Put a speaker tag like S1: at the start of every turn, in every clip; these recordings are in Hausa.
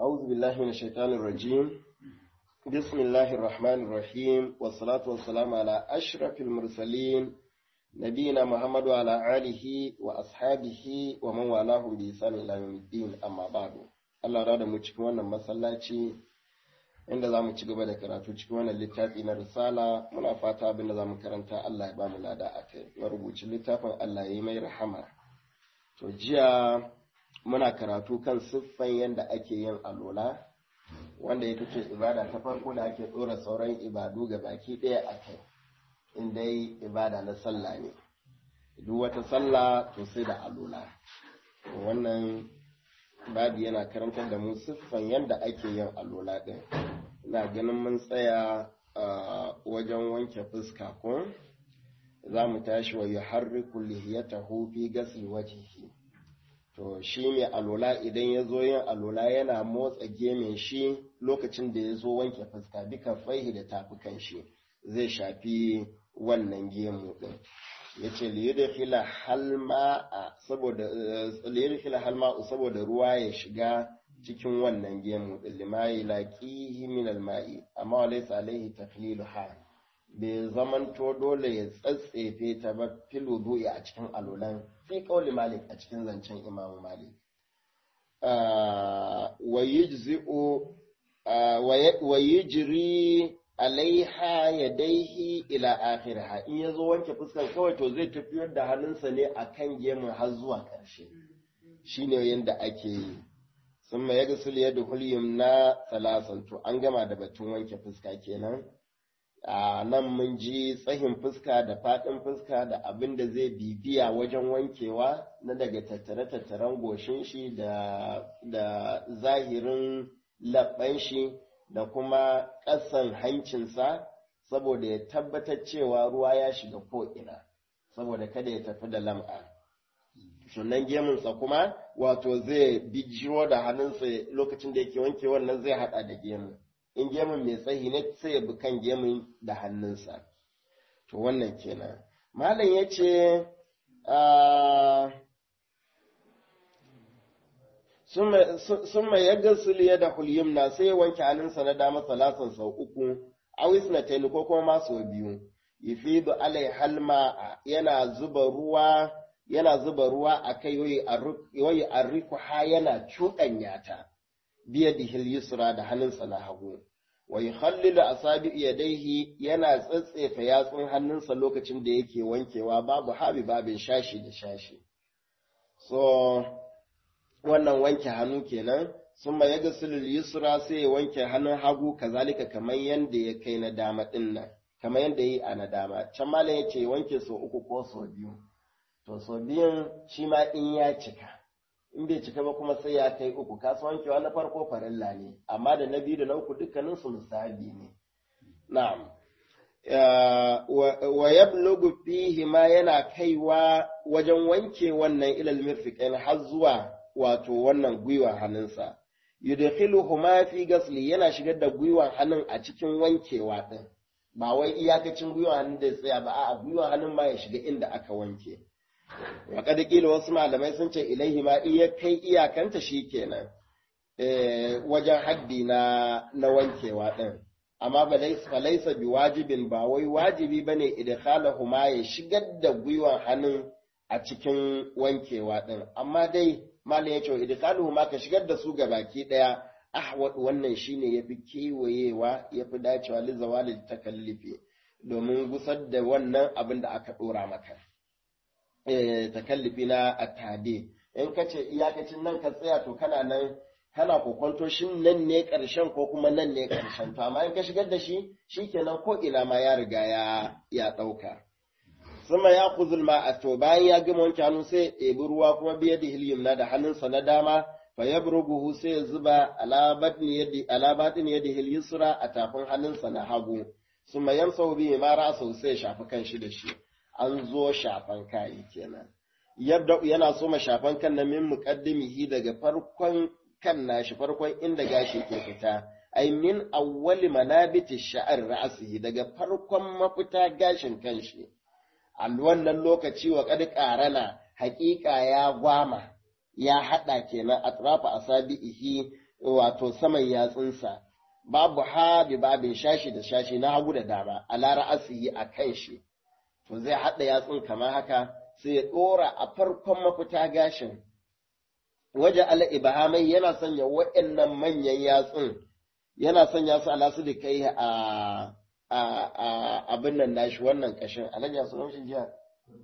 S1: أعوذ بالله من الشيطان الرجيم بسم الله الرحمن الرحيم والصلاة والسلام على أشرف المرسلين نبينا محمد وعلى آله وأصحابه ومن والاهم بإحسان إلى يوم الدين أما بعد Allah rada mu cikin wannan masallaci inda za mu ci gaba da karatu cikin wannan littafi na risala muna fata abin da za mu karanta Allah ya ba mu lada a kai marubucin littafin Allah ya yi mai rahama to jiya muna karatu kan siffan yadda ake yin alola wanda ita ce ibada ta farko da ake ɗora sauran ibadu ga baki ɗaya a kai in dai ibada na sallah ne duk wata sallah to sai da alola wannan babu yana karantar da mu siffan yadda ake yin alola ɗin ina ganin mun tsaya a wajen wanke fuska ko za mu tashi wa yuharriku lihiyatahu fi ghasli wajhihi to shi mai alola idan ya zo yin alola yana motsa gemin shi lokacin da ya zo wanke fuska duka faihi da tafukan shi zai shafi wannan gemu din ya ce liyudkhila halma'a saboda liyudkhila halma'u saboda ruwa ya shiga cikin wannan gemu din limayi laqihi min alma'i amma walaysa alaihi takhliluha bai zamanto dole ya tsatsefe ta ba fil wudu'i a cikin alolan fi kauli malik a cikin zancen imamu malik wa yujzi'u wa yujri alaiha yadaihi ila akhirha in yazo wanke fuskar kawai to zai tafiyar da hannunsa ne akan gemun har zuwa ƙarshe shine yanda ake yi sun ma yaga sul yadu hulyum na salasan to an gama da batun wanke fuska kenan a nan mun ji tsahin fuska da faɗin fuska da abin da zai bibiya wajen wankewa na daga tattare-tattaren goshin shi da, da zahirin labban shi da kuma ƙasan hancinsa saboda ya tabbatar cewa ruwa ya shiga ko'ina saboda kada ya tafi da lam'a sunan gemunsa kuma wato zai bijiyo da hannunsa lokacin da yake wanke wannan zai haɗa da gemun in gemun mai tsayi ne sai ya bi kan gemun da hannunsa to wannan kenan malam ya ce sun mai yadda suliya da hulyumna sai ya wanke hannunsa na dama salasan sau uku awis na taini ko kuma ma sau biyu yufidu alai halma yana zuba ruwa yana zuba ruwa a kai yoyi arriku ha yana cuɗanya ta biyadihil yusra da hannunsa na hagu wa yukhallilu asabi yadayhi yana tsatsefa yatsun hannunsa lokacin da yake wankewa babu habi babin shashi da shashi so wannan wanke hannu kenan summa yaghsilu yusra sai ya wanke hannun hagu kazalika kamar yanda ya kai na dama din nan kamar yanda yi a na dama can malam yace wanke so uku ko so biyu to so biyun shi ma in ya cika in bai cika ba kuma sai ya kai uku kasuwancewa na farko farilla ne amma da na biyu da na uku dukkanin su musabi ne na'am wa yablugu fihi ma yana kaiwa wajen wanke wannan ilal mirfiqain har zuwa wato wannan gwiwa hannunsa yudkhiluhuma fi ghasli yana shigar da gwiwan hannun a cikin wankewa din ba wai iyakacin gwiwan hannun da ya tsaya ba a'a gwiwan hannun ma ya shiga inda aka wanke Waƙa ƙila wasu malamai sun ce ilaihi ma iya kai iyakanta shi kenan wajen haddi na, na wankewa ɗin. Amma falaisa bi wajibin ba wai wajibi ba ne idkhalahu ma ya shigar da gwiwan hannun a cikin wankewa ɗin. Amma dai malam ya ce idkhaluhu ma ka shigar da su ga baki ɗaya ahwad wannan shine yafi kewayewa yafi dacewa li zawalil takallifi domin gusar da wannan abin da aka ɗora maka. takallifi na attade in ka ce iyakacin nan ka tsaya to kana nan kana kokonto shin nan ne ƙarshen ko kuma nan ne ƙarshen to amma in ka shigar da shi shikenan ko ina ma ya riga ya ya ɗauka suma ya kuzul ma a to bayan ya gama wanke hannu sai ya ɗebi ruwa kuma biya da hilyumna da hannunsa na dama fa yabruguhu sai ya zuba ala batni yadi ala batni yadi hilyusra a tafin hannunsa na hagu suma yamsahu bihi ma ra'sahu sai ya shafi kanshi da shi an zo shafan kayi kenan yadda yana so ma shafan kan na min muqaddimihi daga farkon kan nashi farkon inda gashi ke fita ai min awwali manabiti sha'ar ra'sihi daga farkon mafita gashin kanshi a wannan lokaci wa kad qarana haƙiƙa ya gwama ya hada kenan atrafa asabihi wato saman yatsunsa babu ha bi babin shashi da shashi na hagu da dama a lara asihi a kan shi to zai haɗa yatsun kamar haka sai ya ɗora a farkon mafita gashin waje ala ibahamai yana sanya waɗannan manyan yatsun yana sanya su ala su da kai a a abin nan nashi wannan ƙashin anan ya sunan shi jiya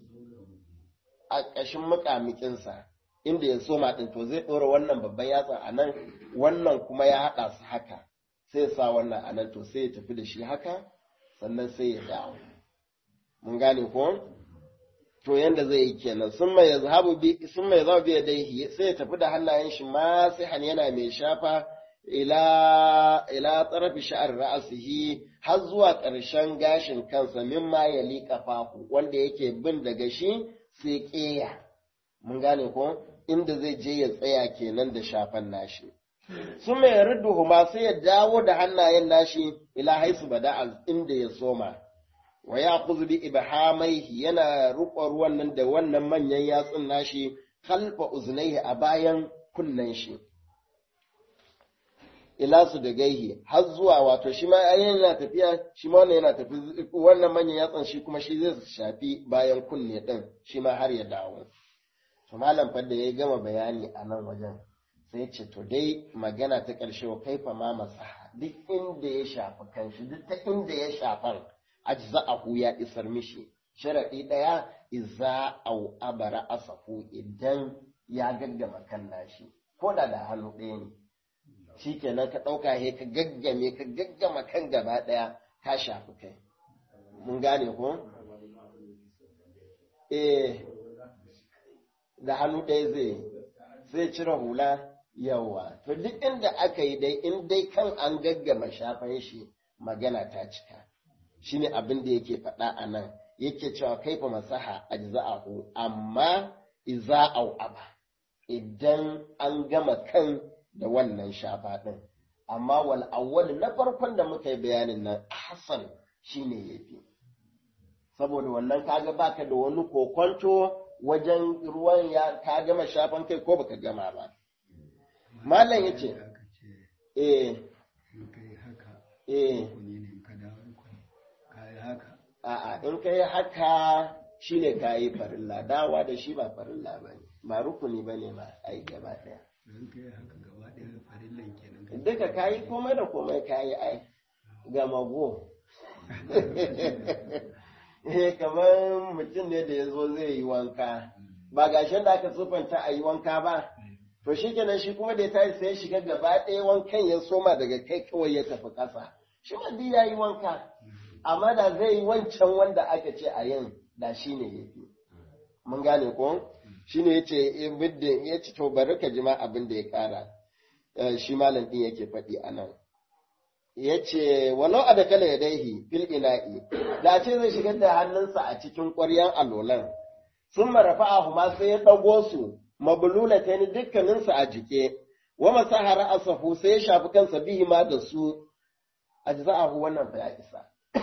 S1: a ƙashin muƙamiƙinsa inda ya soma ɗin to zai ɗora wannan babban yatsa a nan wannan kuma ya haɗa su haka sai ya sa wannan a nan to sai ya tafi da shi haka sannan sai ya dawo mun gane ko to yanda zai yi kenan sun mai zahabu bi sun mai zahabu bi dai sai ya tafi da hannayen shi ma sai han yana mai shafa ila ila tsarafi sha'ar ra'asihi har zuwa ƙarshen gashin kansa mimma ya liƙa fahu wanda yake bin daga shi sai ƙeya mun gane ko inda zai je ya tsaya kenan da shafan nashi sun mai ma sai ya dawo da hannayen nashi ila haisu bada inda ya soma wa ya bi ibhamaihi yana ruƙa ruwan nan da wannan manyan yatsun nashi kalfa uznaihi a bayan kunnen shi ila su da gaihi har zuwa wato shi ma yana tafiya shi ma wannan yana tafi wannan manyan yatsan shi kuma shi zai shafi bayan kunne din shi ma har ya dawo to malam fa da ya gama bayani a nan wajen sai ce to dai magana ta ƙarshe wa kaifa ma masaha duk inda ya shafi kanshi duk ta inda ya shafan ajza'ahu ya isar mishi sharadi daya iza au abara asafu idan ya gaggama kan nashi ko da da hannu ɗaya ne shikenan ka ɗauka he ka gaggame ka gaggama kan gaba ɗaya ka shafi kai mun gane ko eh da hannu ɗaya zai sai cire hula yawa to duk inda aka yi dai in dai kan an gaggama shafan shi magana ta cika shine abin da yake faɗa a nan yake cewa kaifa masaha ajza'ahu amma iza'au aba idan an gama kan da wannan shafa ɗin amma wal awwal na farkon da muka yi bayanin nan ahsan shine yafi saboda wannan kaga baka da wani kokonto wajen ruwan ya ka gama shafan kai ko baka gama ba malam yace eh eh a'a in ka yi haka shine ka yi farilla dawa da shi ba farilla ba ne ba rukuni ba ne ma a yi gaba ɗaya duka ka yi komai da komai ka yi ai ga mago kamar mutum ne da ya zo zai yi wanka ba gashin da aka tsufanta a yi wanka ba to shi kenan shi kuma da ya tashi sai shiga gaba ɗaya wankan ya soma daga kai kawai ya tafi ƙasa shi wanda ya yi wanka amma da zai yi wancan wanda aka ce a yin da shi ne ya fi mun gane ko shi ne ya ce biddin ya ce to bari ka jima abin da ya ƙara shi malam ɗin yake faɗi a nan ya ce walau a da kala ya daihi fil ina'i da ce zai shigar da hannunsa a cikin ƙwaryan alolan sun marafa a huma sai ya ɗago su mabulula ta ni dukkaninsu a jike wa masahara asafu sai ya shafi kansa bihi ma da su a jiza'ahu wannan fa ya isa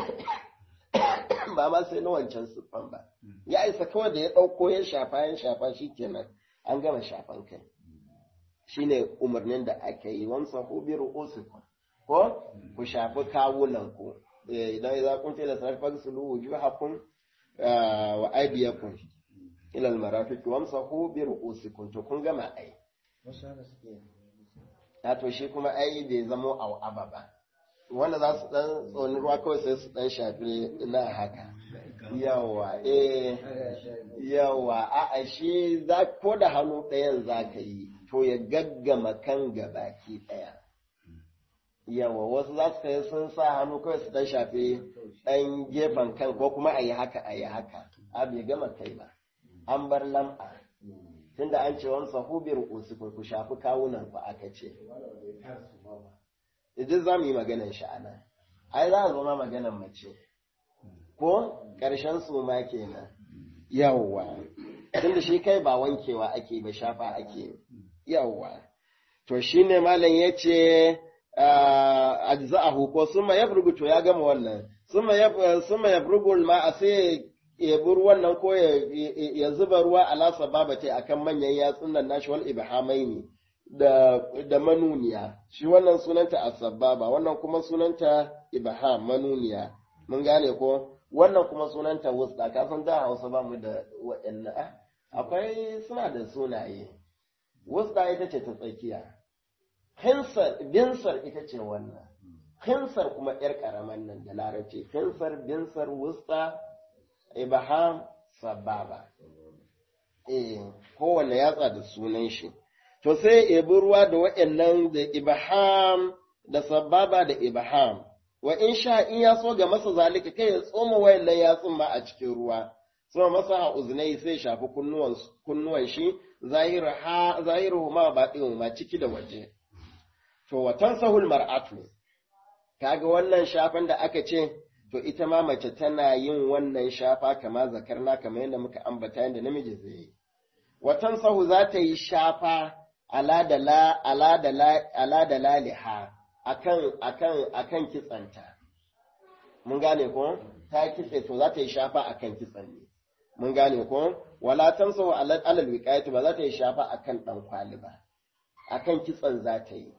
S1: ba ma sai na wancan siffan ba ya isa kawai da ya ɗauko ya shafa ya shafa shi kenan an gama shafan kai shine umarnin da aka yi wamsa hu bi ru'usikum ko ku shafi kawunan ku idan idza kuntum ila salati faghsilu wujuhakum wa aydiyakum ila al-marafiq wamsahu bi ru'usikum to kun gama ai ta to shi kuma ai bai zamo au'aba ba wanda za su dan tsoni ruwa kawai sai su dan shafi na haka yawa eh yawa a a shi za ko da hannu ɗayan za ka yi to ya gaggama kan gabaki ɗaya yawa wasu za su kai sun sa hannu kawai su dan shafi ɗan gefen kan ko kuma a yi haka a yi haka a bai gama kai ba an bar lam'a tunda an ce wani sahubiyar usu ku shafi kawunan ku aka ce idan za mu yi maganan sha'ana ai za a zo ma maganan mace ko ƙarshen su ma kenan yawwa tunda shi kai ba wankewa ake ba shafa ake yawwa to shine malam yace ajza'ahu ko summa yafrugu to ya gama wannan summa summa yafrugu ma sai ya bi ruwan nan ko ya zuba ruwa ala sababati akan manyan yatsun nan nashi wal ibhamaini da, da manuniya shi wannan sunanta asababa wannan kuma sunanta ibham manuniya mun gane ko wannan kuma sunanta wusta ka san da hausa ba mu da waɗannan akwai suna da sunaye wusta ita ce ta tsakiya hinsar binsar ita ce wannan hinsar kuma yar karaman nan da larabci hinsar binsar wusta ibham sababa eh kowanne yatsa da sunan shi to sai ebi ruwa da waɗannan da ibham da sababa da ibham wa in sha in ya so ga masa zalika kai ya tsoma wayannan yatsun ma a cikin ruwa tsoma masa ha uznai sai shafi kunnuwan kunnuwan shi zahiru ha zahiru ma baɗin ma ciki da waje to wa tansahul mar'atu kaga wannan shafan da aka ce to ita ma mace tana yin wannan shafa kama zakarna kamar yadda muka ambata yadda namiji zai yi wa tansahu za ta yi shafa ala da la ala da la ala da laliha akan akan akan kitsanta mun gane ko ta kitse to za ta yi shafa akan kitsan ne mun gane ko wala tansahu ala alal wiqayati ba za ta yi shafa akan dan kwali ba akan kitsan za ta yi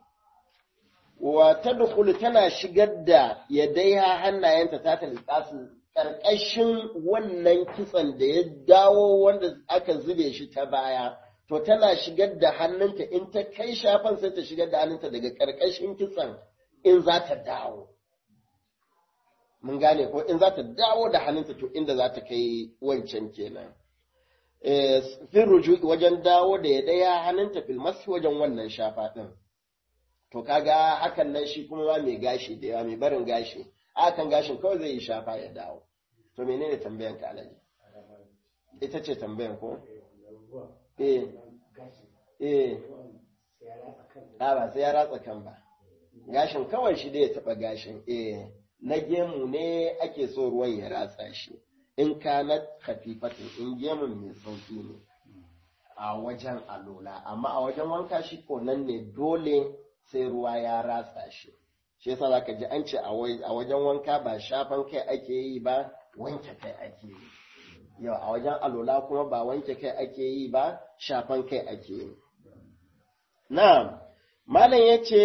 S1: wa tadkhulu tana shigar da yadaiha hannayenta ta ta liqasu karkashin wannan kitsan da ya dawo wanda aka zube shi ta baya to tana shigar da hannunta in ta kai shafan sai ta shigar da hannunta daga ƙarƙashin kitsan in za ta dawo. Mun gane ko in za ta dawo da hannunta to inda za ta kai wancan kenan. Fin ruju wajen dawo da ya ɗaya hannunta filmas wajen wannan shafa ɗin. To kaga hakan nan shi kuma ba mai gashi da yawa mai barin gashi. Akan gashin kawai zai yi shafa ya dawo. To menene tambayan ka alaji? Ita ce tambayan ko? eh eh a ba sai ya ratsa kan ba gashin kawai shi da ya taba gashin eh na gemu ne ake so ruwan ya ratsa shi in ka na kafifatin in gemun mai sauki ne a wajen alola amma a wajen wanka shi ko nan ne dole sai ruwa ya ratsa shi shi yasa zaka ji an ce a wajen wanka ba shafan kai ake yi ba wanke kai ake yi yau a wajen alola kuma ba wanke kai ake yi ba shafan kai ake yi. Na'am, Malam ya ce,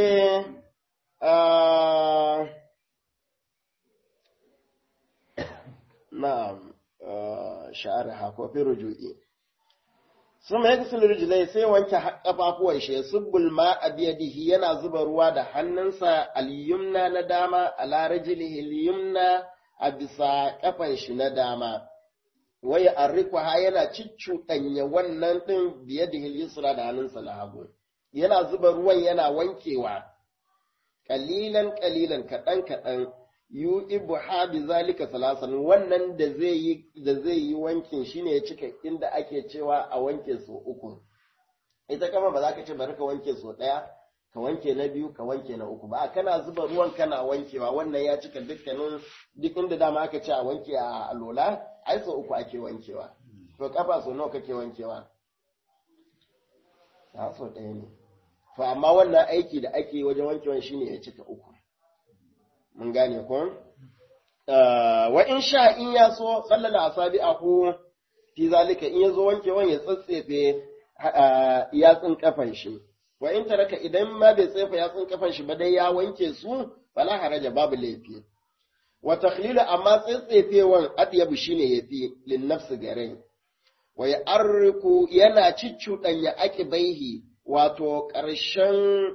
S1: Na'am, sha'ar hakofi ruju'i. Sun mai kusur rujulai sai wanke ƙafafuwan shi, subbul ma a biyadihi yana zuba ruwa da hannunsa al-yumna na dama, a larajilihi yumna a bisa ƙafan shi na dama. wai arrikuha yana ciccuɗanya wannan ɗin biye da hilisura da hannunsa na hagu yana zuba ruwan yana wankewa ƙalilan ƙalilan kaɗan kaɗan yu ibu ha bi zalika salasan wannan da zai yi da zai yi wankin shine ya cika inda ake cewa a wanke so uku ita kama ba za ka ce bari ka wanke so ɗaya ka wanke na biyu ka wanke na uku ba kana zuba ruwan kana wankewa wannan ya cika dukkanin duk inda dama aka ce a wanke a alola ai so uku ake wankewa to kafa so nawa kake wankewa ya so ɗaya ne to amma wannan aiki da ake wajen wankewan shine ya cika uku mun gane ko wa in sha in ya so sallala asabi aku fi zalika in ya zo wankewan ya tsatsefe yatsun kafan shi wa in taraka idan ma bai tsefa yatsun kafan shi ba dai ya wanke su fala haraja babu laifi wa takhlilu amma tsetsefewan atyabu shine yafi lin nafsi gare wa yarriku yana ciccuɗanya akibaihi wato ƙarshen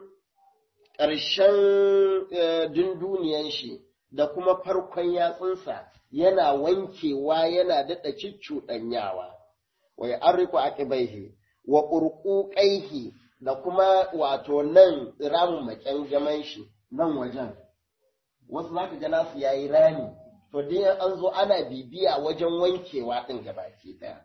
S1: ƙarshen dunduniyan shi da kuma farkon yatsunsa yana wankewa yana daɗa ciccuɗanyawa wa yarriku akibaihi wa ƙurƙuƙaihi da kuma wato nan ramin maƙyan jaman shi nan wajen wasu za ka ga nasu ya yi rami to dai an zo ana bibiya wajen wankewa ɗin gabaki ɗaya.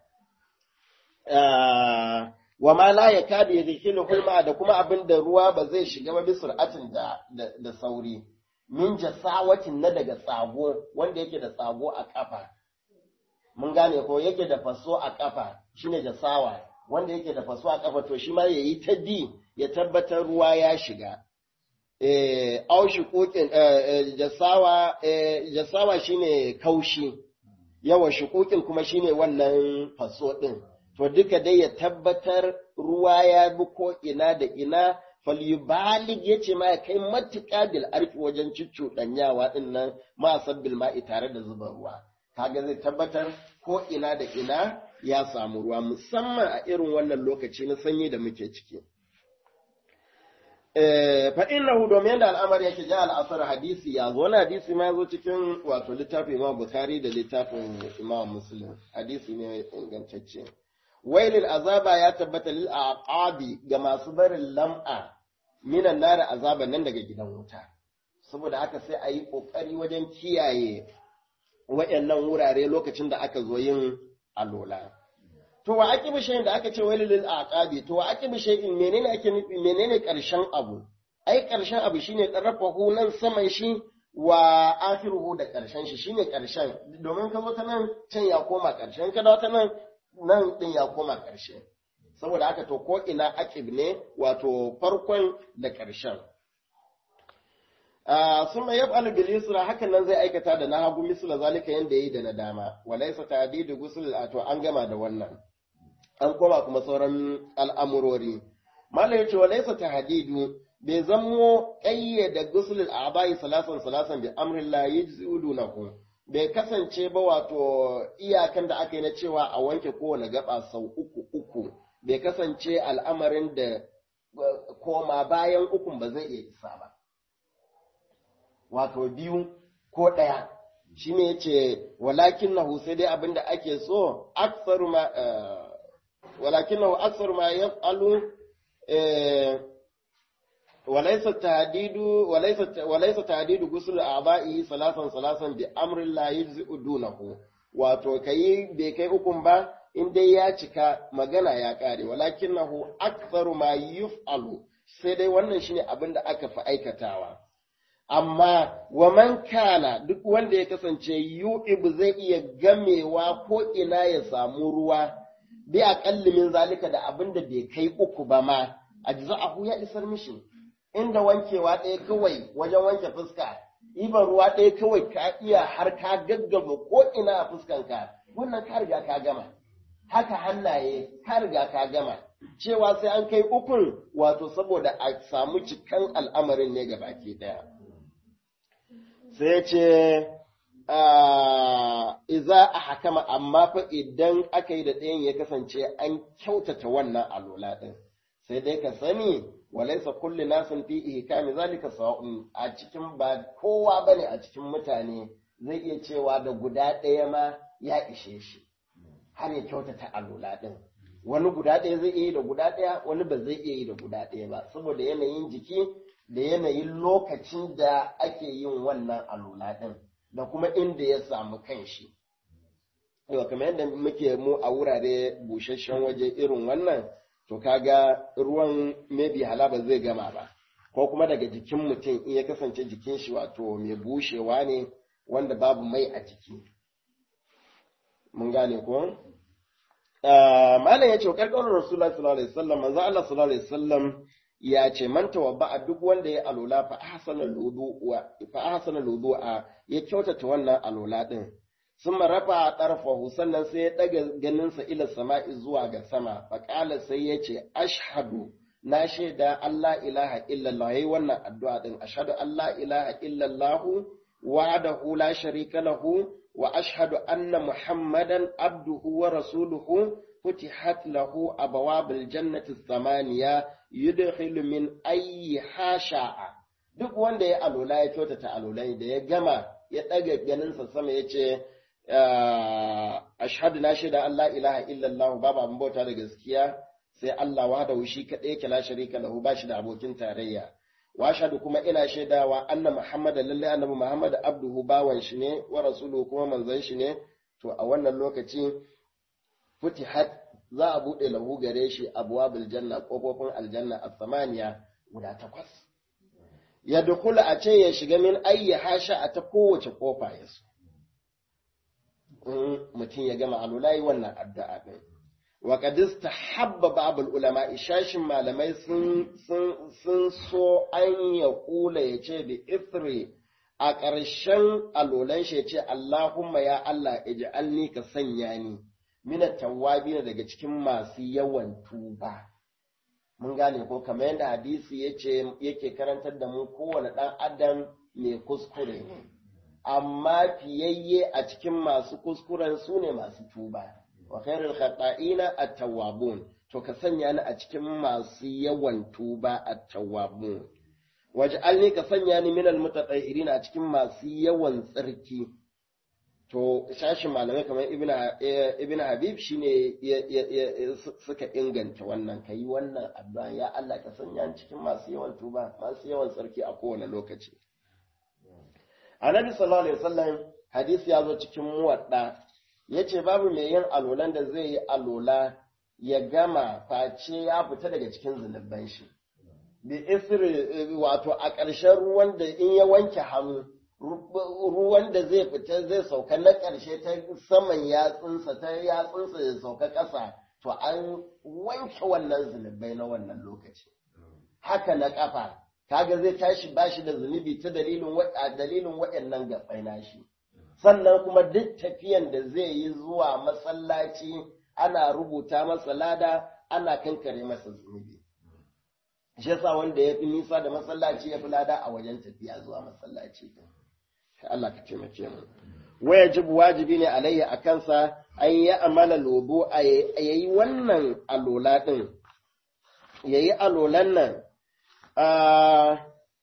S1: wa ma la ya kada ya zikilu hulma da kuma abin da ruwa ba zai shiga ba bisur'atin da, da, sauri min jasawatin na daga tsago wanda yake da tsago a ƙafa mun gane ko yake da faso a ƙafa shine jasawa wanda yake da faso a ƙafa to shi ma ya yi ta bi ya tabbatar ruwa ya shiga au shukukin jasawa jasawa shine kaushi yawa shukukin kuma shine wannan faso din to duka dai ya tabbatar ruwa ya bi ko ina da ina falyubalig ya ce ma ya kai matuƙa bil arfi wajen cuccuɗanyawa ɗin nan ma sabbil ma'i tare da zuba ruwa kaga zai tabbatar ko ina da ina ya samu ruwa musamman a irin wannan lokaci na sanyi da muke ciki fa innahu domin da al'amari yake ja al'asar hadisi ya zo wani hadisi ma zo cikin wato littafin Imam Bukhari da littafin Imam Muslim hadisi ne ingantacce wailil azaba ya tabbata lil aqabi ga masu barin lam'a minan nari azaba nan daga gidan wuta saboda haka sai a yi kokari wajen kiyaye wayannan wurare lokacin da aka zo yin alola to wa aqibi shay'in da aka ce wailil lil aqabi to wa aqibi shay'in menene ake nufi menene karshen abu ai karshen abu shine tsarafahu nan saman shi wa akhiruhu da karshen shi shine karshen domin ka zo ta nan can ya koma karshen ka dawo ta nan nan ɗin ya koma ƙarshe. Saboda haka to ko ina akib ne wato farkon da ƙarshen. Sun mai yab bil yusra hakan nan zai aikata da na hagu misla zalika yanda yayi da na dama. Walaisa ta'didu gusul to an gama da wannan. An koma kuma sauran al'amurori. Malam yace walaisa tahdidu bai zamo ƙayyada gusul al'abai salasan salasan bi amrin la yajzudunahu. bai kasance ba wato iyakan da aka yi na cewa a wanke kowane gaba sau uku uku bai kasance al'amarin da koma bayan ukun ba zai iya isa ba wato biyu ko ɗaya shi ne ce walakin na sai dai abin da ake so aksaru ma walakin na aksaru ma ya alu وليس التهديد وليس وليس تهديد غسل اعضائه ثلاثا ثلاثا بامر لا يجزئ دونه wato kai bai kai ukun ba in dai ya cika magana ya kare walakinahu aktharu ma yuf'alu sai dai wannan shine abin da aka fi aikatawa amma wa man kana duk wanda ya kasance yu'ib zai iya gamewa ko ina ya samu ruwa bi aqalli min zalika da abin da bai kai uku ba ma ajza'ahu ya isar mishi inda wankewa ɗaya kawai wajen wanke fuska, iban ruwa ɗaya kawai ka iya har ka gaggaba ko ina a fuskanka, wannan ka riga ka gama. Haka hannaye ka riga ka gama. Cewa sai an kai ukun wato saboda a samu cikan al'amarin ne baki ɗaya. Sai ce, Iza a hakama amma fa idan aka yi da ɗayan ya kasance an kyautata wannan alola ɗin. Sai dai ka sani walaisa kulli nasin fi ihkami zalika sawa'un a cikin ba kowa bane a cikin mutane zai iya cewa da guda ɗaya ma ya ishe shi har ya kyautata alula ɗin wani guda ɗaya zai iya yi da guda ɗaya wani ba zai iya yi da guda ɗaya ba saboda yanayin jiki da yanayin lokacin da ake yin wannan alula ɗin da kuma inda ya samu kanshi yau kamar yadda muke mu a wurare busasshen waje irin wannan to kaga ruwan maybe halaba zai gama ba ko kuma daga jikin mutum in ya kasance jikin shi wato mai bushewa ne wanda babu mai a jiki mun gane ko malam ya ce karkarar rasulullah sallallahu alaihi wasallam manzo Allah sallallahu alaihi wasallam ya ce man tawabba duk wanda ya alola fa ahsana alwudu fa ahsana alwudu ya kyautata wannan alola din sun rafa a ɗarfahu sannan sai ya ɗaga ganinsa ila sama'i zuwa ga sama faƙala sai ya ce ashhadu na shaida Allah ilaha illallah yayi wannan addu'a din ashhadu Allah ilaha illallah wahdahu la sharika lahu wa ashhadu anna muhammadan abduhu wa rasuluhu فتحت له أبواب الجنة الثمانية يدخل من أي شاء duk wanda ya alula ya kyautata alulai da ya gama ya ɗaga ganinsa sama ya ce ashhadu na shaida Allah ilaha illallah babu abin bauta da gaskiya sai Allah wahdahu shi kaɗai yake la sharika lahu ba shi da abokin tarayya wa ashhadu kuma ina shaidawa anna muhammadan lalle annabi muhammad abduhu bawan shi ne wa rasuluhu kuma manzon shi ne to a wannan lokaci futihat za a buɗe lahu gare shi abwabul janna ƙofofin aljanna a samaniya guda takwas ya dukula a ce ya shiga min ayyi hasha a ta kowace ƙofa ya so in mutum ya gama alulai wannan addu'a ɗin wa qadis tahabba ba'dul ulama ishashin malamai sun sun sun so an ya kula ya ce bi ithri a ƙarshen alulan shi ya ce Allahumma ya Allah ij'alni ka sanya ni mina tawwabi daga cikin masu yawan tuba mun gane ko kamar yadda hadisi yace yake karantar da mu kowane ɗan adam mai kuskure ne amma fiyayye a cikin masu kuskuren su ne masu tuba wa khairul khata'ina at-tawwabun to ka sanya ni a cikin masu yawan tuba at-tawwabun waj'alni ka sanya ni minal mutatahhirin a cikin masu yawan tsarki to shashin malamai kamar ibn habib shine suka inganta wannan kai wannan addu'a ya Allah ka sanya ni cikin masu yawan tuba masu yawan tsarki a kowane lokaci annabi sallallahu alaihi wasallam hadisi ya zo cikin muwadda yace babu mai yin alolan da zai yi alola ya gama face ya fita daga cikin zunuban shi bi isri wato a ƙarshen ruwan da in ya wanke hannu ruwan da zai fita zai sauka na ƙarshe ta saman yatsunsa ta yatsunsa ya sauka ƙasa to an wanke wannan zunubai na wannan lokaci haka na ƙafa kaga zai tashi bashi da zunubi ta dalilin dalilin waɗannan gabai nashi sannan kuma duk tafiyan da zai yi zuwa masallaci ana rubuta masa lada ana kankare masa zunubi shi yasa wanda ya fi nisa da masallaci ya fi lada a wajen tafiya zuwa masallaci Allah ka taimake mu wajib wajibi ne alayya a kansa an yi amala lobo a yayi wannan alola din yayi alolan nan a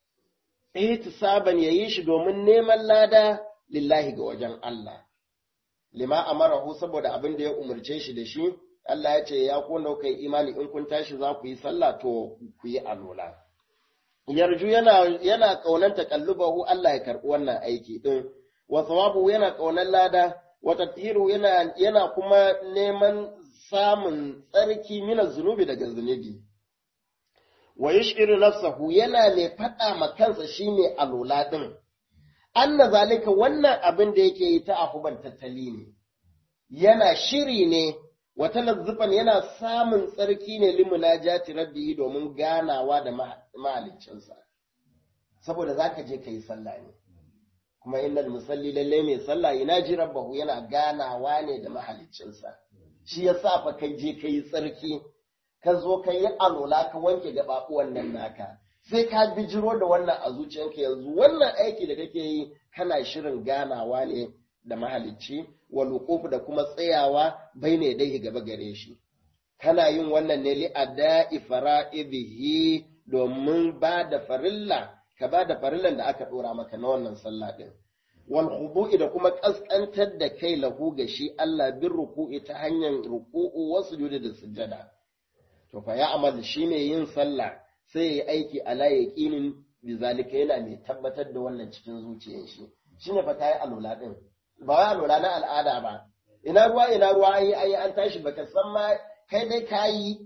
S1: ihtisaban yayi shi domin neman lada lillahi ga wajen Allah lima amarahu saboda abin da ya umarce shi da shi Allah ya ce ya kona kai imani in kun tashi za ku yi sallah to ku yi alola yarju yana yana kaunan takallubahu Allah ya karbi wannan aiki din wa thawabu yana kaunan lada wa tatiru yana yana kuma neman samun tsarki mina zunubi daga zunubi wa yash'iru nafsahu yana mai fada ma kansa shine alola din anna zalika wannan abin da yake yi ta afuban tattali ne yana shiri ne wata lazzufan yana samun tsarki ne limunajati rabbihi domin ganawa da mahaliccinsa saboda zaka je ka yi sallah ne kuma innal musalli lalle mai sallah yana ji rabbahu yana ganawa ne da mahaliccinsa shi yasa fa kai je ka yi tsarki ka zo ka yi alola ka wanke gaɓaɓuwan nan naka sai ka bijiro da wannan a zuciyanka yanzu wannan aiki da kake yi kana shirin ganawa ne da mahalicci wal da kuma tsayawa bai ne dai gaba gare shi kana yin wannan ne li ada'i fara'idihi domin ba da farilla ka ba da farillan da aka dora maka na wannan sallah din wal khudu'i da kuma kaskantar da kai lahu ga shi Allah bin ruku'i ta hanyar ruku'u wasu sujudi da sujada to fa ya amal shine yin sallah sai ya aiki ala yaqinin bizalika yana mai tabbatar da wannan cikin zuciyar shi shine fa kai alula din ba wai alula na al'ada ba ina ruwa ina ruwa ayi ayi an tashi baka san ma kai dai kayi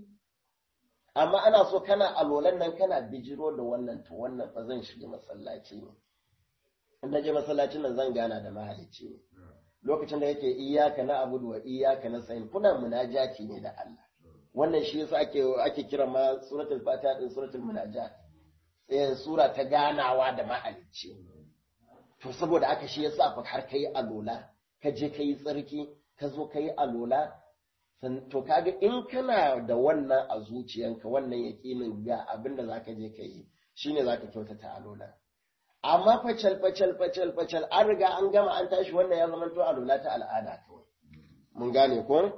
S1: amma ana so kana alolan nan kana bijiro da wannan to wannan fa zan shiga masallaci ne in na je masallacin nan zan gana da mahalicci ne lokacin da yake iyaka na abudu wa iyaka na sayin kuna munajati ne da Allah wannan shi yasa ake ake kira ma suratul fatiha din suratul munajat eh sura ta ganawa da mahalicci to saboda aka shi yasa fa har kai alola ka je kai tsarki ka zo kai alola to kaga in kana da wannan a zuciyanka wannan yaƙinin ga abin da zaka je ka yi shine zaka kyautata alola amma facal facal facal facal an riga an gama an tashi wannan ya zama to alola ta al'ada kawai mun gane ko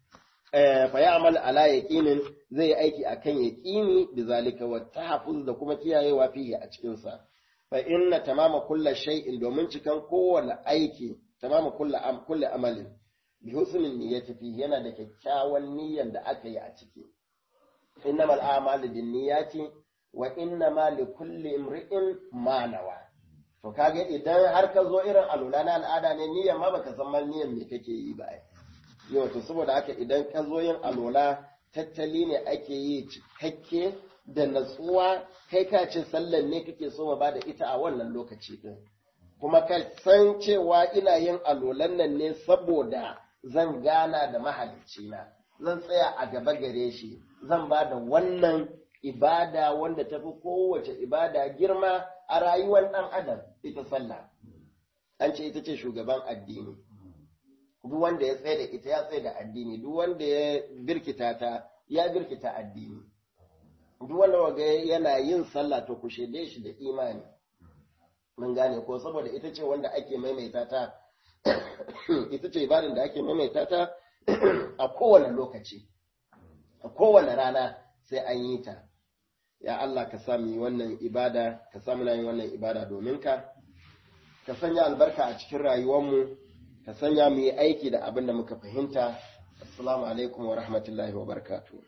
S1: fa ya'mal ala yaqinin zai yi aiki akan yaqini bizalika wa tahfuz da kuma kiyayewa fihi a cikin sa fa inna tamama kulli shay'in domin cikan kowane aiki tamama kulli am kulli amalin bi husnin niyyati fihi yana da kyakkyawan niyyar da aka yi a ciki innamal a'malu binniyati wa innama likulli imri'in ma nawa to kaga idan har ka zo irin alula na al'ada ne niyyar ma baka san mal niyyar me kake yi ba yau to saboda haka idan ka zo yin alola tattali ne ake yi cikakke da natsuwa kai ka ce sallan ne kake so ma bada ita a wannan lokaci din kuma ka san cewa ina yin alolan nan ne saboda zan gana da mahaliccina zan tsaya a gaba gare shi zan ba da wannan ibada wanda tafi kowace ibada girma a rayuwar ɗan adam ita sallah an ce ita ce shugaban addini duk wanda ya tsaye da ita ya tsaye da addini duk wanda ya birkita ta ya birkita addini duk wanda waga yana yin sallah to ku shaide shi da imani mun gane ko saboda ita ce wanda ake maimaita ta ita ce ibadin da ake maimaita ta a kowane lokaci a kowane rana sai an yi ta ya Allah ka sa mu wannan ibada ka sa mu yin wannan ibada domin ka ka sanya albarka a cikin rayuwarmu ka sanya mu yi aiki da abin da muka fahimta assalamu alaikum wa rahmatullahi wa barakatuh